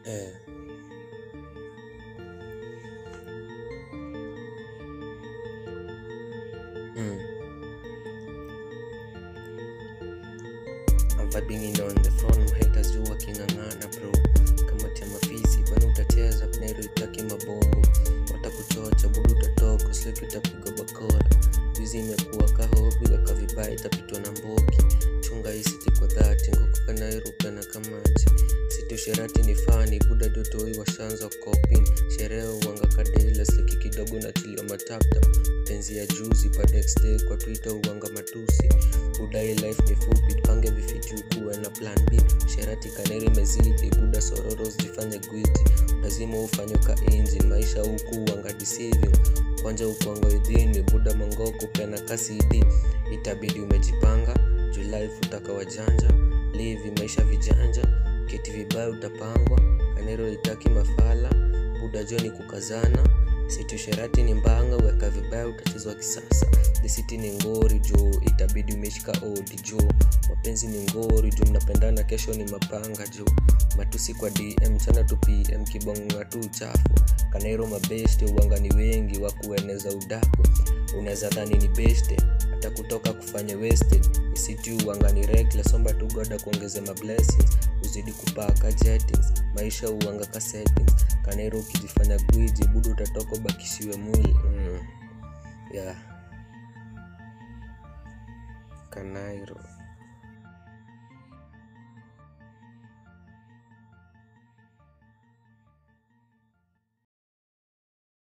eh. Mm. I'm vibing in on the phone haters juu waking'ang'ana bro kama cha mafisi bana utacheza pnero itaki mabombo watakuchocha budu utatoka sleki utapigwa bakora hizi imekuwa kahobi weka vibaya itapitwa na mboki chunga hii siti kwa dhati ngoko kanairupiana kamaji situ sherati ni fani buda dotoi washanza kopin sherehe uwanga kadila sleki kidogo natiliwa matapta penzi ya juzi pa next day kwa twitter uwanga matusi budai life ni fupi pange vifijuu kuwe na plan b sherati kaneri mezidi buda sororo zifanye gwiji lazima ufanywe ka engine maisha huku uwanga deceiving kwanja ukwanga idhini buda mangoko pena kasidi itabidi umejipanga juu life utaka wajanja livi maisha vijanja keti vibaya utapangwa kanero itaki mafala buda joni kukazana situ sherati ni mbanga weka vibaya utachezwa kisasa the city ni ngori juu itabidi umeshika odi juu mapenzi ni ngori juu mnapendana kesho ni mapanga juu matusi kwa dm chana tu pm kibonga tu chafu kanairo mabeste uwanga ni wengi wa kueneza udaku unaweza dhani ni beste hata kutoka kufanya wasted isiti uwanga ni reckless omba tu goda kuongeze mablessings uzidi kupaka jettings maisha uwanga ka settings kanairo ukijifanya gwiji budu utatoka ubakishiwe mwili mm. yeah. kanairo